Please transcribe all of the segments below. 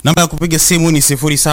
Namba ya kupiga simu ni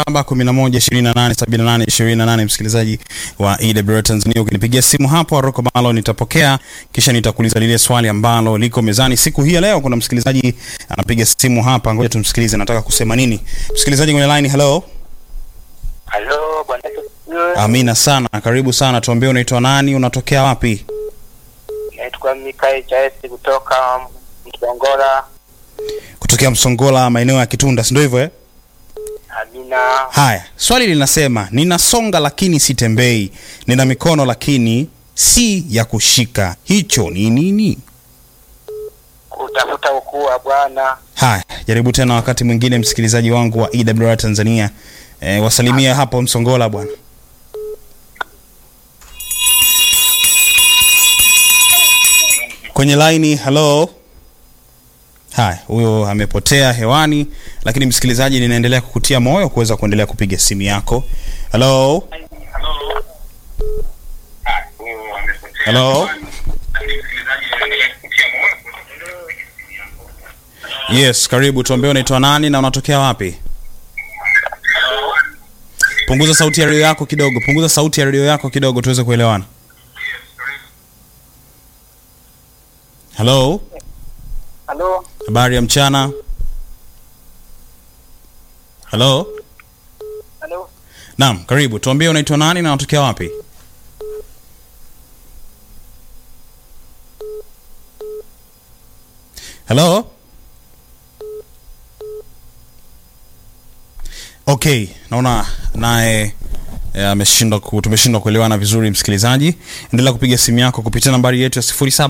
0711287828 msikilizaji wa EWR Tanzania. Ukinipigia simu hapo Aroko Malo nitapokea, kisha nitakuuliza lile swali ambalo liko mezani siku hii ya leo. Kuna msikilizaji anapiga simu hapa, ngoja tumsikilize, nataka kusema nini. Msikilizaji kwenye line, hello. Halo bwana Yesu asifiwe. Amina sana, karibu sana. Tuambie unaitwa nani, unatokea wapi? Naitwa Mikael Chaesi kutoka Msongola. Kutokea Msongola, maeneo ya Kitunda, si ndio hivyo eh? Amina. Haya, swali linasema ninasonga lakini sitembei, nina mikono lakini si ya kushika, hicho ni nini? Kutafuta ukuu wa Bwana. Haya, jaribu tena wakati mwingine, msikilizaji wangu wa EWR Tanzania. E, wasalimia hapo Msongola bwana. Kwenye laini, hello. Haya, huyo amepotea hewani, lakini msikilizaji, ninaendelea kukutia moyo kuweza kuendelea kupiga simu yako. Hello, hello. Yes, karibu. Tuambie unaitwa nani na unatokea wapi? Punguza sauti ya redio yako kidogo, punguza sauti ya redio yako kidogo tuweze kuelewana. Hello, Halo. habari ya mchana. Hello, Halo. naam, karibu. Tuambie unaitwa nani na unatokea wapi? Hello. Okay, naona naye eh, ameshindwa ku, tumeshindwa kuelewana vizuri msikilizaji. Endelea kupiga simu yako kupitia nambari yetu ya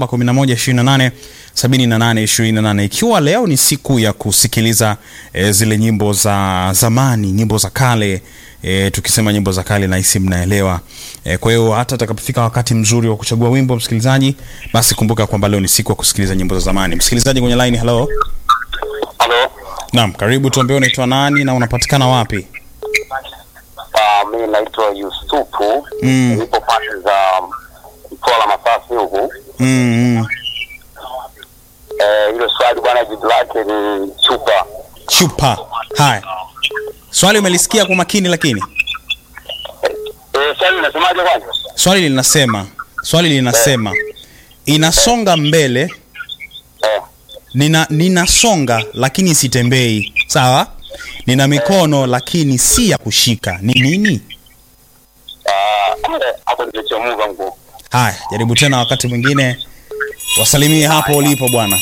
0711287828 ikiwa leo ni siku ya kusikiliza eh, zile nyimbo za zamani, nyimbo za kale. E, tukisema nyimbo za kale nahisi mnaelewa. E, kwa hiyo hata atakapofika wakati mzuri wa kuchagua wimbo msikilizaji, basi kumbuka kwamba leo ni siku ya kusikiliza nyimbo za zamani. Msikilizaji kwenye line, hello. Halo. Naam, karibu. Tuambie unaitwa nani na unapatikana wapi? Ah, mimi naitwa Yusufu. Mm. Nipo pande za Mtwara Masasi huku. Mm, mm. Eh, hilo swali bwana jibu lake ni chupa. Chupa. Haya, swali umelisikia kwa makini, lakini Eh, swali unasemaje kwanza? swali linasema swali linasema inasonga mbele, Eh. nina ninasonga lakini sitembei, sawa? Nina mikono lakini si ya kushika, ni nini? Ah, eh, hapo nilichomuva nguo. Haya, jaribu tena wakati mwingine, wasalimie hapo ulipo bwana.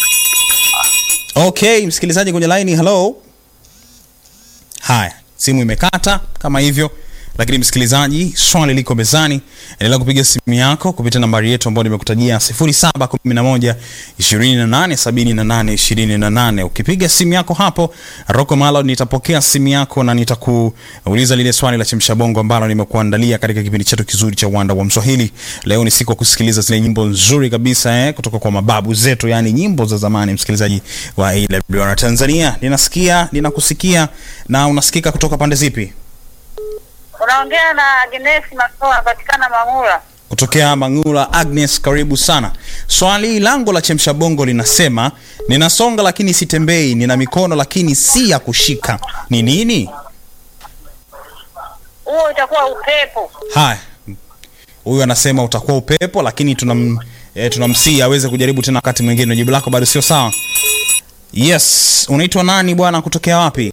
Okay, msikilizaji kwenye line, hello. Haya, simu imekata kama hivyo, lakini msikilizaji, swali liko mezani. Endelea kupiga simu yako kupitia nambari yetu ambayo nimekutajia 0711 2878 28. Ukipiga simu yako hapo, Rocco Malo nitapokea simu yako na nitakuuliza lile swali la chemsha bongo ambalo nimekuandalia katika kipindi chetu kizuri cha Uwanda wa Mswahili. Leo ni siku ya kusikiliza zile nyimbo nzuri kabisa eh, kutoka kwa mababu zetu, yani nyimbo za zamani. Msikilizaji wa AWR Tanzania, ninasikia ninakusikia, na unasikika kutoka pande zipi? Unaongea na Agnes Masoa, anapatikana Mang'ula. kutokea Mang'ula. Agnes, karibu sana. Swali langu la chemsha bongo linasema ninasonga lakini sitembei, nina mikono lakini si ya kushika, ni nini? Huo itakuwa upepo. Haya, huyu anasema utakuwa upepo, lakini tunam e, tunamsii aweze kujaribu tena wakati mwingine. Jibu lako bado sio sawa. Yes, unaitwa nani bwana, kutokea wapi?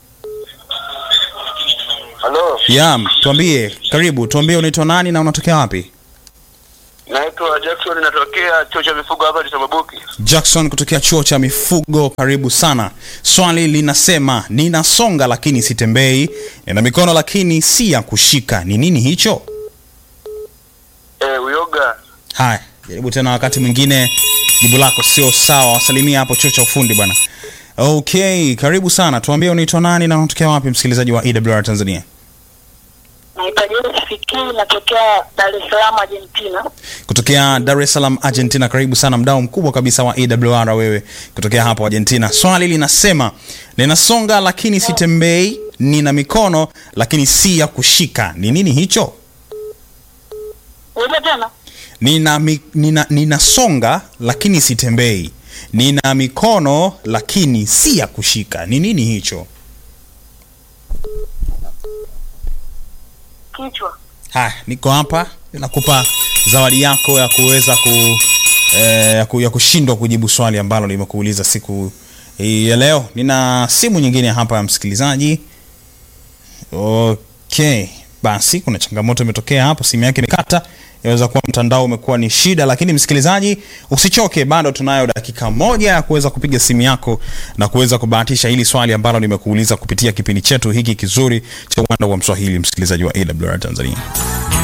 Halo. Yam, tuambie, karibu, tuambie unaitwa nani na unatokea wapi? Naitwa Jackson natokea chuo cha mifugo hapa Lisababuki. Jackson kutokea chuo cha mifugo, karibu sana. Swali linasema ninasonga lakini sitembei, nina mikono lakini si ya kushika, ni nini hicho? Eh, uyoga. Haya, jaribu tena wakati mwingine, jibu lako sio sawa. Wasalimia hapo chuo cha ufundi bwana. Okay, karibu sana. Tuambie unaitwa nani na unatokea wapi, msikilizaji wa EWR Tanzania? Naitwa Joyce Fikiri, natokea Dar es Salaam, Argentina. Kutokea Dar es Salaam, Argentina. Karibu sana, mdau mkubwa kabisa wa EWR wewe, kutokea hapo Argentina. Swali linasema ninasonga lakini sitembei, nina mikono lakini si ya kushika, ni nini hicho? Ulize tena. nina, mi, nina, ninasonga lakini sitembei, nina mikono lakini si ya kushika. Ni nini hicho? kichwa. Haya, niko hapa nakupa zawadi yako ya kuweza ku, eh, ya, ku, ya kushindwa kujibu swali ambalo nimekuuliza siku hii ya leo. Nina simu nyingine hapa ya msikilizaji. Okay, basi kuna changamoto imetokea hapo, simu yake imekata. Inaweza kuwa mtandao umekuwa ni shida, lakini msikilizaji, usichoke, bado tunayo dakika moja ya kuweza kupiga simu yako na kuweza kubahatisha hili swali ambalo nimekuuliza kupitia kipindi chetu hiki kizuri cha uwanda wa Mswahili, msikilizaji wa AWR Tanzania.